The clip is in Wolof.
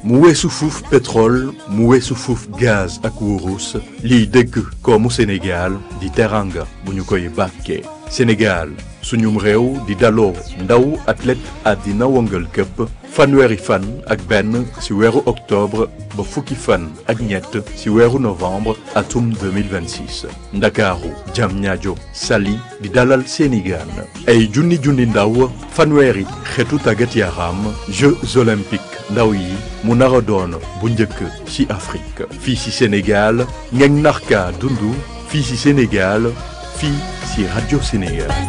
mu weesu fuuf pétrole mu weesu fuuf gaz ak wurus liy dëgg koomu Sénégal di teranga bu ñu koy bàkkee Sénégal suñum réew di daloo ndaw athlète àddina wëngal këpp fanweeri fan ak benn ci weeru octobre ba fukki fan ak ñett ci weeru novembre atum 2026 ndakaaru Diamniadio Saly di dalal seeni gaan ay junni junni ndaw fanweeri xeetu tàggat yaram Jeux olympiques ndaw yi mu nar a doon bu njëkk ci Afrique fii ci Sénégal ngeen narka dundu fii ci Sénégal fii ci Radio Sénégal